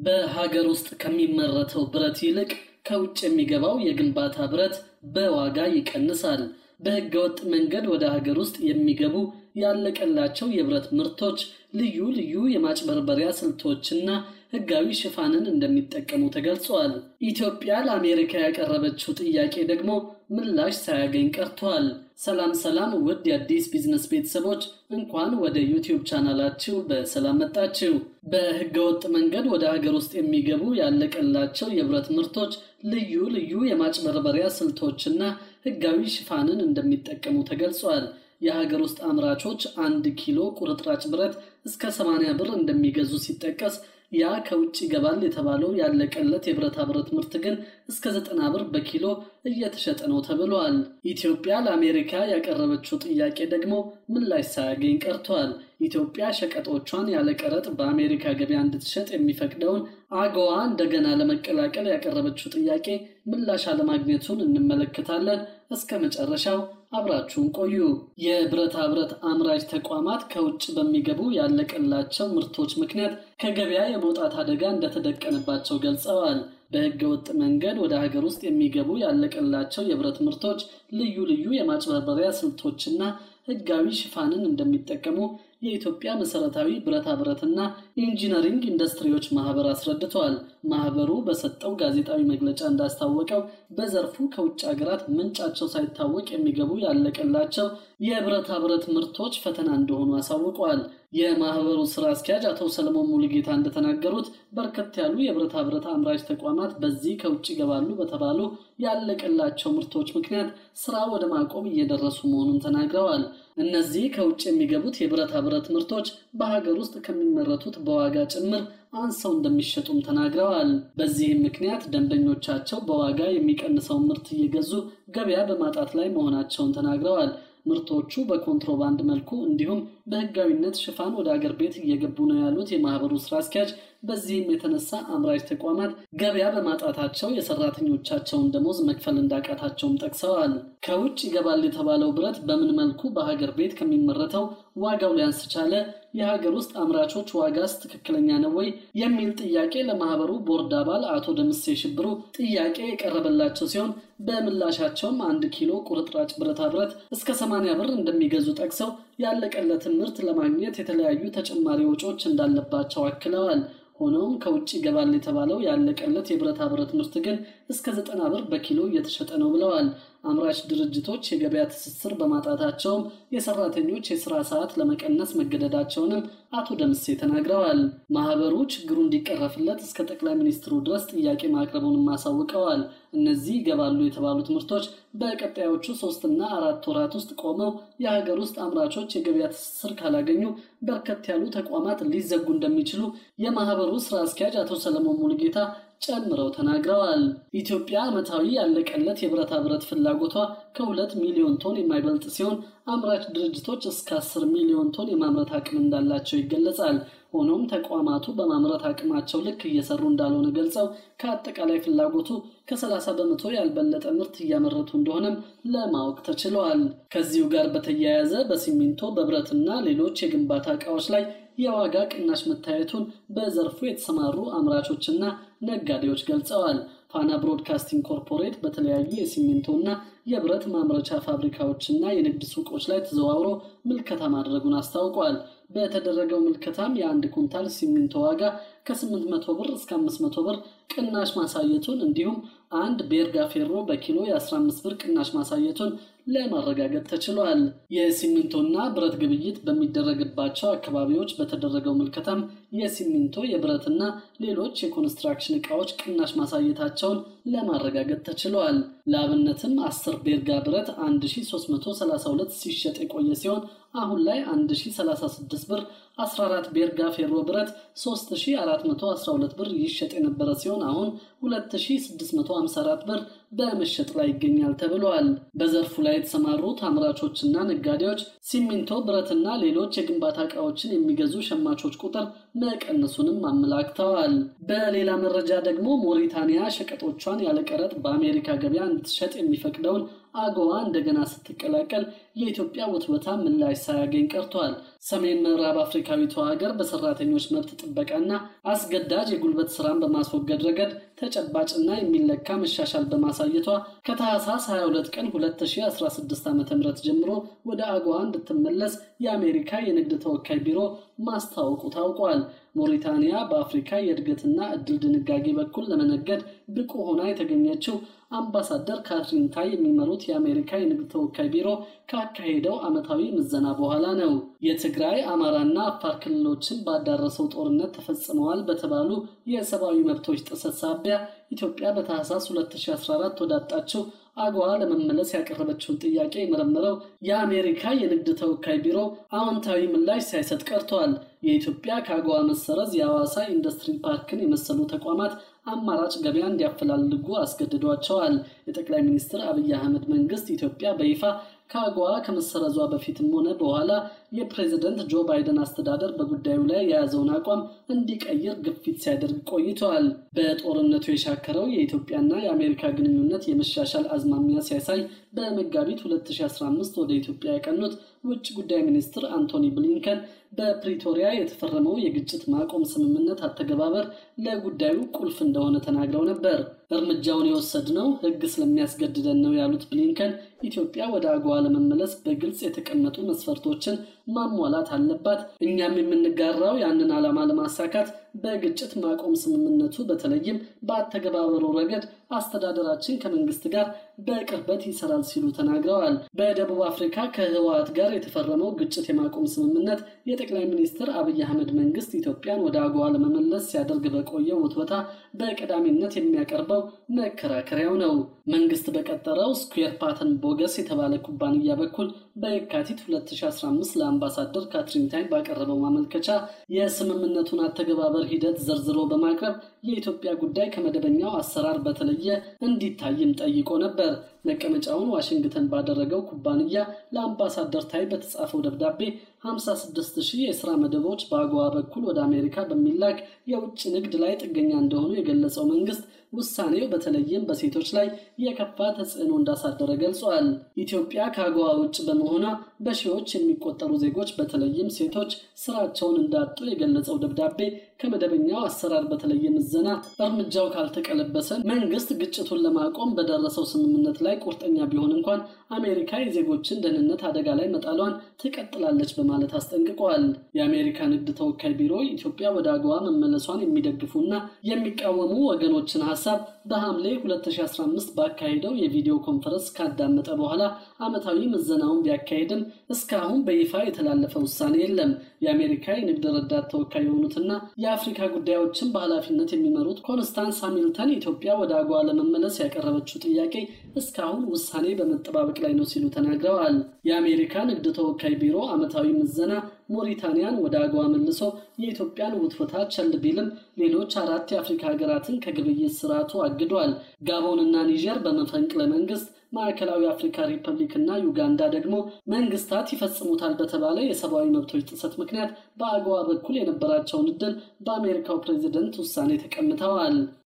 በሀገር ውስጥ ከሚመረተው ብረት ይልቅ ከውጭ የሚገባው የግንባታ ብረት በዋጋ ይቀንሳል። በህገወጥ መንገድ ወደ ሀገር ውስጥ የሚገቡ ያለቀላቸው የብረት ምርቶች ልዩ ልዩ የማጭበርበሪያ ስልቶችና ህጋዊ ሽፋንን እንደሚጠቀሙ ተገልጿል። ኢትዮጵያ ለአሜሪካ ያቀረበችው ጥያቄ ደግሞ ምላሽ ሳያገኝ ቀርቷል። ሰላም ሰላም! ውድ የአዲስ ቢዝነስ ቤተሰቦች እንኳን ወደ ዩቲዩብ ቻናላችሁ በሰላም መጣችሁ። በህገወጥ መንገድ ወደ ሀገር ውስጥ የሚገቡ ያለቀላቸው የብረት ምርቶች ልዩ ልዩ የማጭበርበሪያ ስልቶችና ህጋዊ ሽፋንን እንደሚጠቀሙ ተገልጿል። የሀገር ውስጥ አምራቾች አንድ ኪሎ ቁርጥራጭ ብረት እስከ 80 ብር እንደሚገዙ ሲጠቀስ ያ ከውጭ ይገባል የተባለው ያለቀለት የብረታ ብረት ምርት ግን እስከ ዘጠና ብር በኪሎ እየተሸጠ ነው ተብሏል። ኢትዮጵያ ለአሜሪካ ያቀረበችው ጥያቄ ደግሞ ምላሽ ሳያገኝ ቀርቷል። ኢትዮጵያ ሸቀጦቿን ያለ ቀረጥ በአሜሪካ ገበያ እንድትሸጥ የሚፈቅደውን አገዋ እንደገና ለመቀላቀል ያቀረበችው ጥያቄ ምላሽ አለማግኘቱን እንመለከታለን። እስከ መጨረሻው አብራችሁን ቆዩ። የብረታ ብረት አምራች ተቋማት ከውጭ በሚገቡ ያለቀላቸው ምርቶች ምክንያት ከገበያ የመውጣት አደጋ እንደተደቀነባቸው ገልጸዋል። በሕገ ወጥ መንገድ ወደ ሀገር ውስጥ የሚገቡ ያለቀላቸው የብረት ምርቶች ልዩ ልዩ የማጭበርበሪያ ስልቶችና ሕጋዊ ሽፋንን እንደሚጠቀሙ የኢትዮጵያ መሰረታዊ ብረታ ብረትና ኢንጂነሪንግ ኢንዱስትሪዎች ማህበር አስረድተዋል። ማህበሩ በሰጠው ጋዜጣዊ መግለጫ እንዳስታወቀው በዘርፉ ከውጭ ሀገራት ምንጫቸው ሳይታወቅ የሚገቡ ያለቀላቸው የብረታ ብረት ምርቶች ፈተና እንደሆኑ አሳውቀዋል። የማህበሩ ስራ አስኪያጅ አቶ ሰለሞን ሙሉጌታ እንደተናገሩት በርከት ያሉ የብረታ ብረት አምራች ተቋማት በዚህ ከውጭ ይገባሉ በተባሉ ያለቀላቸው ምርቶች ምክንያት ስራ ወደ ማቆም እየደረሱ መሆኑን ተናግረዋል። እነዚህ ከውጭ የሚገቡት የብረታ ብረት ምርቶች በሀገር ውስጥ ከሚመረቱት በዋጋ ጭምር አንሰው እንደሚሸጡም ተናግረዋል። በዚህም ምክንያት ደንበኞቻቸው በዋጋ የሚቀንሰውን ምርት እየገዙ ገበያ በማጣት ላይ መሆናቸውን ተናግረዋል። ምርቶቹ በኮንትሮባንድ መልኩ እንዲሁም በህጋዊነት ሽፋን ወደ አገር ቤት እየገቡ ነው ያሉት የማህበሩ ስራ አስኪያጅ፣ በዚህም የተነሳ አምራች ተቋማት ገበያ በማጣታቸው የሰራተኞቻቸውን ደሞዝ መክፈል እንዳቃታቸውም ጠቅሰዋል። ከውጭ ይገባል የተባለው ብረት በምን መልኩ በሀገር ቤት ከሚመረተው ዋጋው ሊያንስ ቻለ? የሀገር ውስጥ አምራቾች ዋጋስ ትክክለኛ ነው ወይ? የሚል ጥያቄ ለማህበሩ ቦርድ አባል አቶ ደምሴ ሽብሩ ጥያቄ የቀረበላቸው ሲሆን በምላሻቸውም አንድ ኪሎ ቁርጥራጭ ብረታ ብረት እስከ 80 ብር እንደሚገዙ ጠቅሰው ያለቀለትን ምርት ለማግኘት የተለያዩ ተጨማሪ ወጪዎች እንዳለባቸው አክለዋል። ሆኖም ከውጭ ይገባል የተባለው ያለቀለት የብረታ ብረት ምርት ግን እስከ ዘጠና ብር በኪሎ እየተሸጠ ነው ብለዋል። አምራች ድርጅቶች የገበያ ትስስር በማጣታቸውም የሰራተኞች የስራ ሰዓት ለመቀነስ መገደዳቸውንም አቶ ደምሴ ተናግረዋል። ማህበሩ ችግሩ እንዲቀረፍለት እስከ ጠቅላይ ሚኒስትሩ ድረስ ጥያቄ ማቅረቡንም አሳውቀዋል። እነዚህ ይገባሉ የተባሉት ምርቶች በቀጣዮቹ ሶስትና አራት ወራት ውስጥ ቆመው የሀገር ውስጥ አምራቾች የገበያ ትስስር ካላገኙ በርከት ያሉ ተቋማት ሊዘጉ እንደሚችሉ የማህበሩ ስራ አስኪያጅ አቶ ሰለሞን ሙሉጌታ ጨምረው ተናግረዋል። ኢትዮጵያ ዓመታዊ ያለቀለት የብረታ ብረት ፍላጎቷ ከሁለት ሚሊዮን ቶን የማይበልጥ ሲሆን አምራች ድርጅቶች እስከ አስር ሚሊዮን ቶን የማምረት አቅም እንዳላቸው ይገለጻል። ሆኖም ተቋማቱ በማምረት አቅማቸው ልክ እየሰሩ እንዳልሆነ ገልጸው ከአጠቃላይ ፍላጎቱ ከ30 በመቶ ያልበለጠ ምርት እያመረቱ እንደሆነም ለማወቅ ተችለዋል። ከዚሁ ጋር በተያያዘ በሲሚንቶ በብረትና ሌሎች የግንባታ ዕቃዎች ላይ የዋጋ ቅናሽ መታየቱን በዘርፉ የተሰማሩ አምራቾችና ነጋዴዎች ገልጸዋል። ፋና ብሮድካስቲንግ ኮርፖሬት በተለያዩ የሲሚንቶና የብረት ማምረቻ ፋብሪካዎችና የንግድ ሱቆች ላይ ተዘዋውሮ ምልከታ ማድረጉን አስታውቋል። በተደረገው ምልከታም የአንድ ኩንታል ሲሚንቶ ዋጋ ከ800 ብር እስከ 500 ብር ቅናሽ ማሳየቱን እንዲሁም አንድ ቤርጋ ፌሮ በኪሎ የ15 ብር ቅናሽ ማሳየቱን ለማረጋገጥ ተችሏል። የሲሚንቶና ብረት ግብይት በሚደረግባቸው አካባቢዎች በተደረገው ምልከታም የሲሚንቶ የብረትና ሌሎች የኮንስትራክሽን ዕቃዎች ቅናሽ ማሳየታቸውን ለማረጋገጥ ተችሏል። ለአብነትም 10 ቤርጋ ብረት 1332 ሲሸጥ የቆየ ሲሆን አሁን ላይ 1036 ብር፣ 14 ቤርጋ ፌሮ ብረት 3412 ብር ይሸጥ የነበረ ሲሆን አሁን 2654 ብር በመሸጥ ላይ ይገኛል ተብሏል። በዘርፉ ላይ የተሰማሩት አምራቾችና ነጋዴዎች ሲሚንቶ፣ ብረትና ሌሎች የግንባታ ዕቃዎችን የሚገዙ ሸማቾች ቁጥር መቀነሱንም አመላክተዋል። በሌላ መረጃ ደግሞ ሞሪታንያ ሸቀጦቿን ያለቀረጥ በአሜሪካ ገበያ እንድትሸጥ የሚፈቅደውን አጎዋ እንደገና ስትቀላቀል የኢትዮጵያ ውትወታ ምላሽ ሳያገኝ ቀርቷል። ሰሜን ምዕራብ አፍሪካዊቷ ሀገር በሰራተኞች መብት ጥበቃና አስገዳጅ የጉልበት ስራን በማስወገድ ረገድ ተጨባጭና የሚለካ መሻሻል በማሳየቷ ከታህሳስ 22 ቀን 2016 ዓ ም ጀምሮ ወደ አጎዋ እንድትመለስ የአሜሪካ የንግድ ተወካይ ቢሮ ማስታወቁ ታውቋል። ሞሪታንያ በአፍሪካ የእድገትና እድል ድንጋጌ በኩል ለመነገድ ብቁ ሆና የተገኘችው አምባሳደር ካትሪን ታይ የሚመሩት የአሜሪካ የንግድ ተወካይ ቢሮ ካካሄደው ዓመታዊ ምዘና በኋላ ነው። የትግራይ አማራና አፋር ክልሎችን ባዳረሰው ጦርነት ተፈጽመዋል በተባሉ የሰብአዊ መብቶች ጥሰት ሳቢያ ኢትዮጵያ በታህሳስ 2014 ወዳጣችው አጎዋ ለመመለስ ያቀረበችውን ጥያቄ የመረመረው የአሜሪካ የንግድ ተወካይ ቢሮ አዎንታዊ ምላሽ ሳይሰጥ ቀርቷል። የኢትዮጵያ ከአጎዋ መሰረዝ የሐዋሳ ኢንዱስትሪ ፓርክን የመሰሉ ተቋማት አማራጭ ገበያ እንዲያፈላልጉ አስገድዷቸዋል። የጠቅላይ ሚኒስትር አብይ አህመድ መንግስት ኢትዮጵያ በይፋ ከአጎዋ ከመሰረዟ በፊትም ሆነ በኋላ የፕሬዝደንት ጆ ባይደን አስተዳደር በጉዳዩ ላይ የያዘውን አቋም እንዲቀይር ግፊት ሲያደርግ ቆይተዋል። በጦርነቱ የሻከረው የኢትዮጵያና የአሜሪካ ግንኙነት የመሻሻል አዝማሚያ ሲያሳይ በመጋቢት 2015 ወደ ኢትዮጵያ ያቀኑት ውጭ ጉዳይ ሚኒስትር አንቶኒ ብሊንከን በፕሪቶሪያ የተፈረመው የግጭት ማቆም ስምምነት አተገባበር ለጉዳዩ ቁልፍ እንደሆነ ተናግረው ነበር። እርምጃውን የወሰድነው ሕግ ስለሚያስገድደን ነው ያሉት ብሊንከን ኢትዮጵያ ወደ አጎዋ ለመመለስ በግልጽ የተቀመጡ መስፈርቶችን ማሟላት አለባት። እኛም የምንጋራው ያንን ዓላማ ለማሳካት በግጭት ማቆም ስምምነቱ በተለይም በአተገባበሩ ረገድ አስተዳደራችን ከመንግስት ጋር በቅርበት ይሰራል ሲሉ ተናግረዋል። በደቡብ አፍሪካ ከህወሓት ጋር የተፈረመው ግጭት የማቆም ስምምነት የጠቅላይ ሚኒስትር አብይ አህመድ መንግስት ኢትዮጵያን ወደ አጎዋ ለመመለስ ሲያደርግ በቆየው ውትወታ በቀዳሚነት የሚያቀርበው መከራከሪያው ነው። መንግስት በቀጠረው ስኩዌር ፓተርን ቦገስ የተባለ ኩባንያ በኩል በየካቲት 2015 ለአምባሳደር ካትሪን ታይ ባቀረበው ማመልከቻ የስምምነቱን አተገባበር ሂደት ዘርዝሮ በማቅረብ የኢትዮጵያ ጉዳይ ከመደበኛው አሰራር በተለየ እንዲታይም ጠይቆ ነበር። መቀመጫውን ዋሽንግተን ባደረገው ኩባንያ ለአምባሳደር ታይ በተጻፈው ደብዳቤ 56 ሺህ የስራ መደቦች በአጎዋ በኩል ወደ አሜሪካ በሚላክ የውጭ ንግድ ላይ ጥገኛ እንደሆኑ የገለጸው መንግስት ውሳኔው በተለይም በሴቶች ላይ የከፋ ተጽዕኖ እንዳሳደረ ገልጿል። ኢትዮጵያ ከአጎዋ ውጭ በመሆኗ በሺዎች የሚቆጠሩ ዜጎች በተለይም ሴቶች ስራቸውን እንዳጡ የገለጸው ደብዳቤ ከመደበኛው አሰራር በተለየ ምዘና እርምጃው ካልተቀለበሰ መንግስት ግጭቱን ለማቆም በደረሰው ስምምነት ላይ ቁርጠኛ ቢሆን እንኳን አሜሪካ የዜጎችን ደህንነት አደጋ ላይ መጣሏን ትቀጥላለች በማለት አስጠንቅቀዋል። የአሜሪካ ንግድ ተወካይ ቢሮ ኢትዮጵያ ወደ አጎዋ መመለሷን የሚደግፉና የሚቃወሙ ወገኖችን ሀሳብ በሐምሌ 2015 ባካሄደው የቪዲዮ ኮንፈረንስ ካዳመጠ በኋላ ዓመታዊ ምዘናውን ቢያካሄድም እስካሁን በይፋ የተላለፈ ውሳኔ የለም። የአሜሪካ የንግድ ረዳት ተወካይ የሆኑትና የአፍሪካ ጉዳዮችን በኃላፊነት የሚመሩት ኮንስታንስ ሃሚልተን ኢትዮጵያ ወደ አጎዋ ለመመለስ ያቀረበችው ጥያቄ እስካሁን ውሳኔ በመጠባበቅ ላይ ነው ሲሉ ተናግረዋል። የአሜሪካ ንግድ ተወካይ ቢሮ ዓመታዊ ምዘና ሞሪታንያን ወደ አጎዋ መልሶ የኢትዮጵያን ውትወታ ቸል ቢልም ሌሎች አራት የአፍሪካ ሀገራትን ከግብይት ስርዓቱ አግዷል። ጋቦንና ኒጀር በመፈንቅለ መንግስት ማዕከላዊ አፍሪካ ሪፐብሊክ እና ዩጋንዳ ደግሞ መንግስታት ይፈጽሙታል በተባለ የሰብአዊ መብቶች ጥሰት ምክንያት በአጎዋ በኩል የነበራቸውን እድል በአሜሪካው ፕሬዚደንት ውሳኔ ተቀምተዋል።